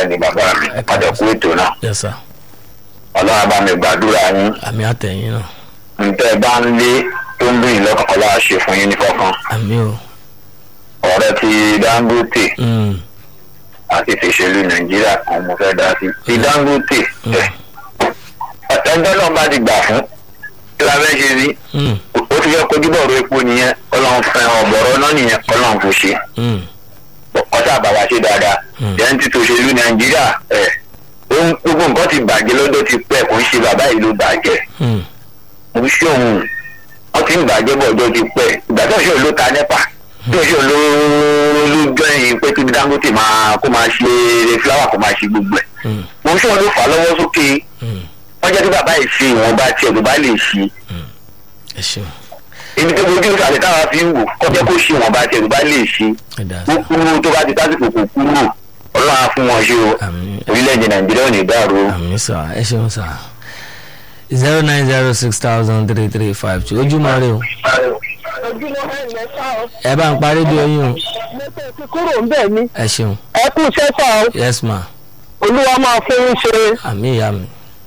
bẹ́ẹ̀ ni bàbá mi Ẹ káàbọ̀ àjọkú ètò náà yes sir ọlọ́run bá mi gbàdúrà yín àmì àtẹ̀yìn náà ntẹ́ ẹ bá ń lé tó ń bìyìn lọ́kàn ọlọ́run á ṣe fún yín ní kọ̀ọ̀kan àmì o ọ̀rẹ́ ti dangote Mm, àti tìṣèlú nàìjíríà kan mo fẹ́ dá sí ti dangote Mm. ẹ̀ ẹgbẹ́ náà bá ti gbà fún kí la fẹ́ ṣe sí mm, ó ti fẹ́ kojú bọ̀rọ̀ epo nìyẹn ọlọ́run fẹ́ ọ̀bọ̀rọ̀ náà nìyẹn ọlọ́run kò ṣe mm, ọ̀sà bàbá ṣe dáadáa Mm. jẹ́ń ti tòṣèlú nàìjíríà ẹ̀ ohun gbogbo nǹkan ti bàjẹ́ lọ́dọ̀ ti pẹ́ kò ń ṣe bàbá yìí ló bàjẹ́ mm, mo ń ṣe òun wọ́n ti ń bàjẹ́ bọ̀ ọjọ́ ti pẹ́ ìgbà tó ṣe ló ta nípa tó ṣe ló ló jọyìn pé kí dangote máa kó máa ṣe fúláwà kó máa ṣe gbogbo ẹ̀ mm, mo ń ṣe wọn ló fà á lọ́wọ́ sókè mm. wọ́n jẹ́ kí bàbá yìí ṣe ìwọ̀nba tiẹ̀ tó bá lè ṣe ẹ ṣeun ibi tó gbójú ìsàlẹ̀ táwa fi ń wò kọjá kó ṣe ìwọ̀nba tiẹ̀ tó bá lè ṣe ẹ dá ó sí kúrú tó bá ti tásìkò kò kúrú ọlọ́run á fún wọn ṣe o àmì orílẹ̀-èdè nàìjíríà ò ní dàrú o. àmì sà ẹ ṣeun sà zero nine zero six thousand three three five two ojúmọ́ rẹ o ojúmọ́ ẹ̀ mẹ́ta o ẹ bá ń parí di oyún o mo tẹ̀ ti kúrò ń bẹ̀ ni ẹ ṣeun ẹ kú sẹ́fà o yes ma olúwa máa fún yín ṣe àmì ìyá mi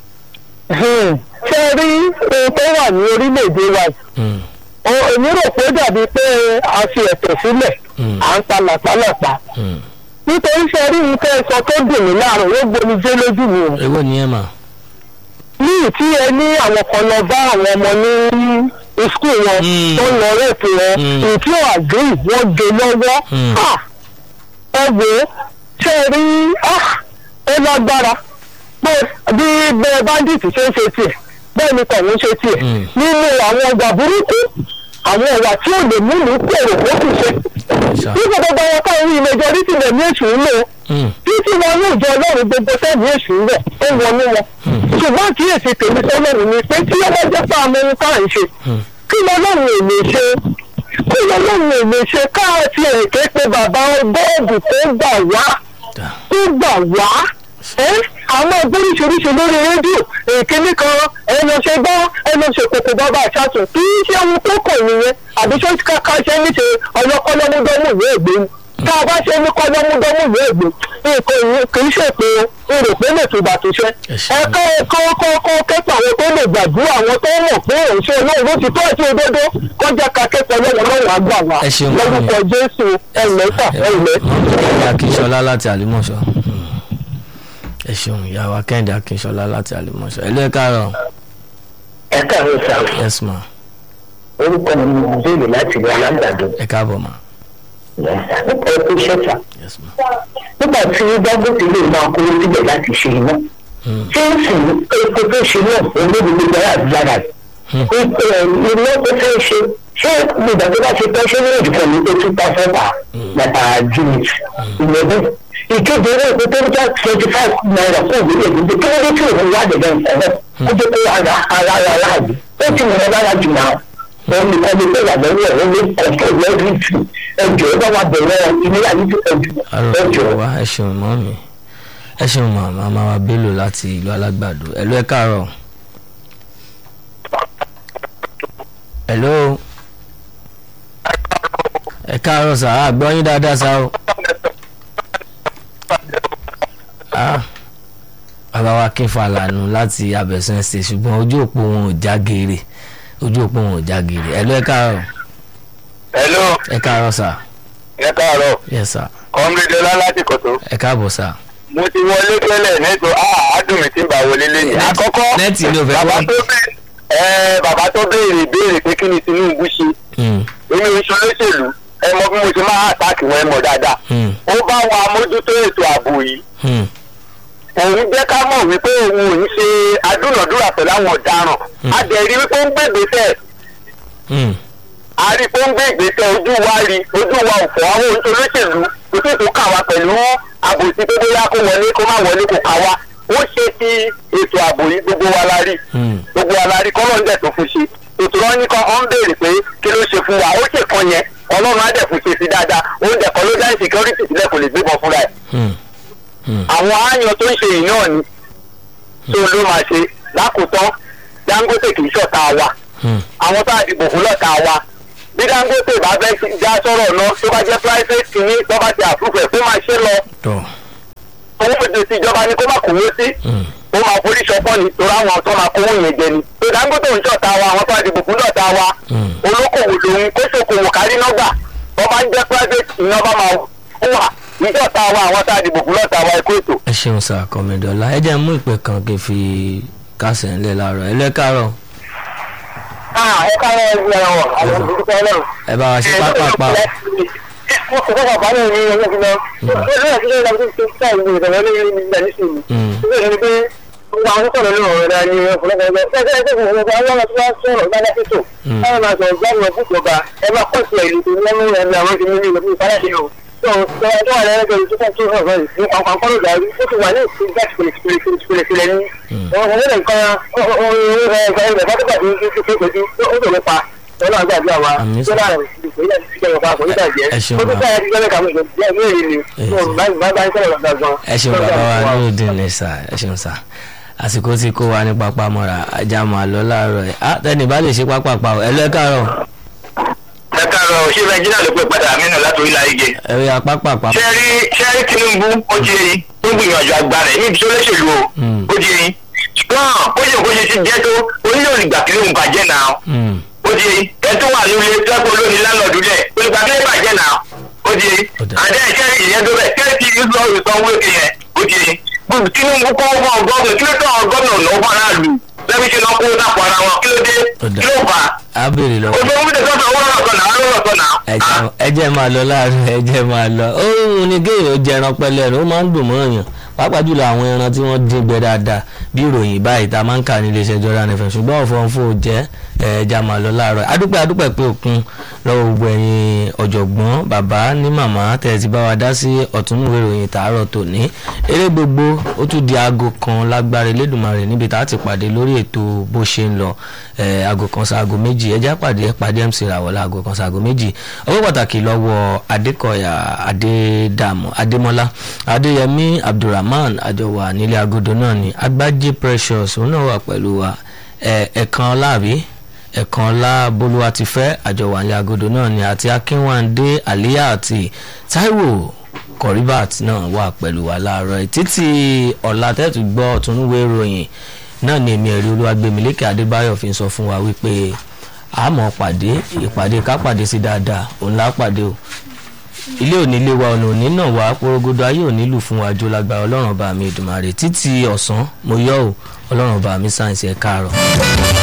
ṣe rí ohun tó wà ní orílẹ̀-èdè wa yìí Mm, O- èmi rò pé ó dàbí pé a fi ẹ̀tẹ̀ sílẹ̀ mm, à ń pa làpálàpá mm. nítorí ṣe rí nǹkan ẹ̀sọ́ tó dùn mí láàrùn ó gbomi dé lójú mi o èwo ni ẹ mà ní ìtí ẹ ní àwọn kan lọ bá àwọn ọmọ ní skul wọn Mm. tó ń lọ rẹ́ẹ̀pì wọn Mm. ìtí ò àgéyì wọ́n gé lọ́wọ́ Mm. Ah! ẹ wò ó ṣe rí ah! ó lágbára pé bí bẹ́ẹ̀ báńdíìtì ṣe ń ṣe tiẹ̀ bẹ́ẹ̀ ni tọ̀hún ṣe tiẹ̀ Mm. nínú àwọn ọgbà burúkú àwọn ọ̀wà tí ò lè mú mi kúrò ó sì ṣe ṣá nígbà gbogbo àwọn káwọn rí majority rẹ̀ ní èṣù ń lò Mm, títí wọn ní ìjọ ọlọ́run gbogbo sẹ́ẹ̀dì èṣù ń bẹ̀ ó wọnú wọn ṣùgbọ́n kíyèsí tèmi sọ́lọ́run ni pé tí ọlọ́run jẹ́ pé àmọ́ ohun tá à ń ṣe mm. kí lọ́lọ́run ò lè ṣe kí lọ́lọ́run ò lè ṣe káàtì èké pé bàbá bọ́ọ̀dù tó gbà wá dá tó gbà wá ẹ́ àwọn oríṣiríṣi lórí rédíò èkéní kan ẹ lọ ṣe gbọ́ ẹ lọ ṣe kòkò bàbá àṣàtún kì í ṣe ohun tó kàn nìyẹn àbí ṣé káká ṣe ní ṣe ọlọ́kọ́lọ́múdọ́mù ìwé ìgbé ni tá a bá ṣe ní kọ́lọ́múdọ́mù ìwé ìgbé nǹkan ìyẹn kì í ṣe pé o rò pé lè tùbà tó ṣe Ẹ ṣé. ẹ kọ́ kọ́ kọ́ kọ́ kẹ́kọ̀ọ́ àwọn tó lè gbàdúrà àwọn tó mọ̀ pé òun ṣe olóòrò ti tó àti òdodo kọjá ká kẹ́kọ̀ọ́ lọ́wọ́ lọ́wọ́ àgbà wa Ẹ ṣeun, màmí. lórúkọ jésù ẹ̀lẹ́sà ẹ̀lẹ́. ìyá akínṣọlá láti àlùmọ̀ṣọ́ Mm. ẹ ṣeun ìyá wa kẹ́hìndé akínṣọlá láti àlùmọ̀ṣọ́ ẹ ló ẹ káàárọ̀ ẹ káàárọ̀ sá yes ma orúkọ mi ni ìbéèrè láti ilé alágbàdo ẹ káàbọ̀ ma nípa ẹkú ṣẹ́fà yes ma nígbà tí dangote lè máa kówó síbẹ̀ láti ṣe iná Mm, tí ń sìn epo tó ṣe náà olóògbé gbogbo ara àdúrà Hmm. iná tó fẹ́ ṣe ṣé ìgbà tó bá ṣe tán ṣé ní ìdìbò ní pé two thousand per bàtà unit ìlẹ́bù ìkéde owó epo tó ń já twenty five naira fún ìwé ìdíje kí ló dé tí òun wá dẹ̀dẹ̀ ìfọ̀rọ̀ ó jẹ́ pé ara ara ara aláàbò ó ti mọ̀ lára jù náà òun nìkan ni pé ìyàgbẹ́ ní ẹ̀rọ ní kọ̀ọ̀tọ̀ lẹ́rìndì ẹjọ́ ẹ bá wà bẹ̀rẹ̀ ilé ayé tó ẹjọ́ àrò ẹjọ́ wa ẹ ṣeun mọ́ mi ẹ ṣeun ma màmá wa bello láti ìlú alágbàdo ẹ ló ẹ káàárọ̀ hello ẹ káàárọ̀ sà á gbọ́ yín dáadáa sà o Ah, bàbá wa kí n fa lànà láti abẹ̀sán ṣe ṣùgbọ́n ojú òpó wọn ò já geere ojú òpó wọn ò já geere ẹ ló ẹ káàárọ̀ hello ẹ káàárọ̀ sà ẹ káàárọ̀ yes sà kọ́mídé láti kòtò ẹ káàbọ̀ sà. mo ti wọlé tẹ́lẹ̀ nẹ́tò àádùn mi ti ń bá wọlé lẹ́yìn. Nẹ́ẹ̀tì- àkọ́kọ́ nẹ́ẹ̀tì ni ò fẹ́ bàbá wọ́n. tó bẹ̀rẹ̀ ẹ bàbá tó béèrè ìbéèrè pé kí ni Tinubu ṣe Mm, èmi ò ń ṣe olóṣèlú ẹ mọ bí mo ṣe máa àtàkì wọn ẹ mọ dáadáa. mm, ó bá wa mójútó ètò ààbò yìí mm, òun jẹ́ ká mọ̀ wípé òun ò ń ṣe adúnàdúrà pẹ̀lú àwọn ọ̀daràn a dẹ̀ rí wípé ó ń gbègbèsẹ̀ mm. a rí pé ó ń gbé ìgbésẹ̀ ojú wa rí ojú wa ò fọ́ àwọn olóṣèlú kò sì tún kà wá pẹ̀lú àbòsí pé bóyá kó wọlé kó má wọlé kó kà wá ó ṣe ti ètò ààbò yìí gbogbo wa la rí Mm. gbogbo wa la rí kọ́lọ́ ń dẹ̀ tó fún ṣe ètò wọn ní kan ọ́n béèrè pé kí ló ṣe fún wa ó ṣe kan yẹn ọlọ́run á dẹ̀ fún ṣe sí dáadáa ó ń dẹ̀kọ́ ló dá insecurity sílẹ̀ kò lè gbébọn fúnra ẹ̀ Mm. Mm. àwọn ááyan tó ń ṣe yìí náà ni tó ló máa ṣe lákòótán Dangote kì í ṣọ̀tá wa Mm. àwọn tá a dìbò fún lọ́ta wa bí Dangote bá fẹ́ já sọ̀rọ̀ náà tó bá jẹ́ private kìíní tó bá ti àfúfẹ́ kó máa ṣe lọ tọ́ owó dé sí ìjọba ní kó má kówó sí Mm. ó máa forí sọpọ́ ni torí àwọn tó máa kówó yẹn jẹ ni tó Dangote ń ṣọ̀tá wa àwọn tó wá dìbò fún lọ́ọ̀tá wa Mm. olókòwò lòun kó ṣòkòwò kárí nọ́gbà wọ́n bá ń jẹ́ private ìyẹn bá máa wà ìjọta wa àwọn tá a dìbò fún lọ́ọ̀tá wa ẹ̀kọ́ ètò. ẹ ṣeun sá kọ́mẹ́dọ́lá ẹ jẹ́ mú ìpè kan kí n fi kásẹ̀ ńlẹ̀ láàárọ̀ ẹ lẹ́kàárọ̀ ẹ káàárọ̀ ẹ gbé ẹ̀rọ àwọn olùdókòwò náà. ẹ bá wa ṣe pápápá o. mo kò kọ́kọ́ bá náà ní ọjọ́ fi lọ. ó lè ṣe ìlànà tó ti ká ìlú ìrọ̀lẹ́ ní ìgbà nísìnyí. Mm. ó lè ní pé gbogbo àwọn sọ̀rọ̀ lórí ọ̀rọ̀ rẹ̀ ni ọ̀pọ̀lọpọ̀ ẹgbẹ́ ẹgbẹ́ ẹgbẹ́ ìgbìmọ̀ ọgbà àwọn ọmọ tó bá sọ̀rọ̀ gbádá fètò. Mm. káwọn máa sọ̀rọ̀ gbádùn ọ̀fún ìjọba ẹ máa kọ́ sí ìlú tó ní ọmọ rẹ̀ ní àwọn ti ní ìlú ìpínlẹ̀ ṣe o. tó tó tó wà lẹ́yìn ẹgbẹ́ ìtúkọ̀ tó hàn báyìí ní pàápàá kọ́lù dàrú ó ti wà ní ìpín gáàsì pèlèpèlè ní. ọ̀rọ̀ ọ̀rọ̀ nǹkan ọ̀rọ̀ rẹ̀ ẹgbẹ́ bá tó bàjẹ́ ó ti pé pẹ̀lú ó tó lè pa ọlọ́run àgbàdo àwa Àmín sà. tó láàrin ìpínlẹ̀ ìpínlẹ̀ ọ̀pá kò ní bàjẹ́ Ẹ ṣeun ó ti bàbá. sáyà ti gbẹ́lẹ̀ kàwé ìgbẹ́ ìwé ìrìn Ẹ ni bá bá ń sọ̀rọ̀ lọ́dọ̀ gan. ẹ ṣeun bàbá wa lóòdì ní sà ẹ ṣeun sà àsìkò tí kó wa ní pápá mọ́ra ajá máa lọ láàárọ̀ ẹ̀ á tẹ́ni bá lè ṣe pápápá o ẹ lẹ́kàárọ̀ ẹ káàárọ̀ ṣé nàìjíríà ló pé padà àmínú láti orílẹ̀ ayé ẹ rí apápápá. ṣe rí ṣe rí tinubu ó di eyín ó gbìyànjú agbára ẹ̀ níbi tó lẹ́sẹ̀lú o Mm. ó di eyín ṣùgbọ́n ó yẹ kó ṣe ti jẹ́ tó onílé olùgbà kí ló ń bàjẹ́ náà Mm. ó di eyín ẹ tó wà nílé tẹ́kọ̀ lónìí lánàá lẹ̀ olùgbà kí ló bàjẹ́ náà ó di eyín Ó dà. àdé ẹ̀ṣẹ́ ìyẹn tó bẹ̀ kẹ́ẹ̀tì ìlú ìsanwó èké yẹn ó di eyín gbogbo tinubu kọ́ fún ọgọ́mù kí ló tọ́ ọgọ́mù ọ̀nà ọ̀fọ̀ aráàlú lẹ́bí ṣe náà kó dàpọ̀ ara wọn kí ló dé Ó dà. kí ló fà á á béèrè lọ. ojú omi tẹ̀sán owó lọ́rọ̀ sọ̀nà àwọn lọ́rọ̀ sọ̀nà. ẹjẹ ẹjẹ máa lọ láàrin ẹjẹ máa lọ ó ní géèyàn ó jẹran pẹ̀lẹ́ rẹ̀ ó máa ń dùn mọ́ èèyàn pàápàá jùlọ àwọn ẹran tí wọ́n dín gbẹ dáadáa bí ìròyìn báyìí tá a máa ń kà ní iléeṣẹ́ Jordan FM ṣùgbọ́n ọ̀fọ̀ọ̀fọ̀ ò jẹ́ ẹja máa lọ láàárọ̀ adúpẹ́ adúpẹ́ pé òkun lọ́wọ́ gbogbo ẹ̀yin ọ̀jọ̀gbọ́n bàbá ní màmá tẹ̀ ti bá wa dá sí ọ̀túnúwé ìròyìn tààrọ̀ tòní eré gbogbo ó tún di aago kan lágbára Elédùmarè níbi tá a ti pàdé lórí ètò bó ṣe ń lọ eh, aago kan sí aago méjì ẹjá pàdé pàdé MC Ràwọ̀lá aago kan sí aago méjì ọwọ́ pàtàkì lọ́wọ́ Adékọ̀yà Adédàmú Adémọ́lá Adéyẹmí Abdulrahman àjọwà nílé agodo náà ni Agbájé Precious òun náà wà pẹ̀lú wa ẹ̀ ẹ̀kan láàbí ẹ̀kan ọlá bolúwa ti fẹ́ àjọwà ní agodo náà ni àti akínwándé àlíyá àti táíwò kọ̀ríbàt náà wà pẹ̀lú wa láàárọ̀ yìí. títí ọ̀la tẹ́tù gbọ́ ọ̀túnúwé ìròyìn náà ni èmi ẹ̀rí olúwagbèmílékè adébáyọ̀ fi ń sọ fún wa wípé àmọ́ pàdé ìpàdé ká pàdé sí dáadáa òun lá pàdé o ilé òní ilé wa ọ̀nà òní náà wá porogodo ayé òní lù fún wa jó lágbára ọlọ́run ọba mi ìdùmarè títí ọ̀sán mo yọ̀ ọ́ ọlọ́run ọba mi sáyẹ̀nsì ẹ̀ káàárọ̀.